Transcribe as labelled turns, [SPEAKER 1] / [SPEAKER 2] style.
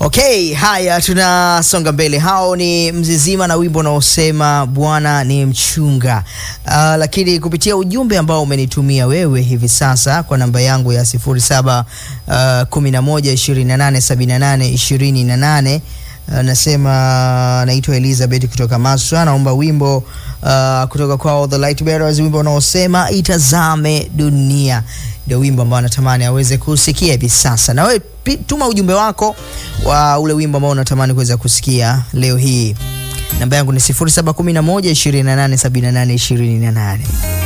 [SPEAKER 1] Okay, haya tunasonga mbele. Hao ni Mzizima na wimbo unaosema Bwana ni mchunga. Uh, lakini kupitia ujumbe ambao umenitumia wewe hivi sasa kwa namba yangu ya 07 uh, 11 28 78 28 Uh, nasema naitwa Elizabeth kutoka Maswa, naomba wimbo uh, kutoka kwa The Light Bearers, wimbo unaosema itazame dunia. Ndio wimbo ambao natamani aweze kusikia hivi sasa. Na wewe pi- tuma ujumbe wako wa ule wimbo ambao unatamani kuweza kusikia leo hii. Namba yangu ni 0711 28 78 28.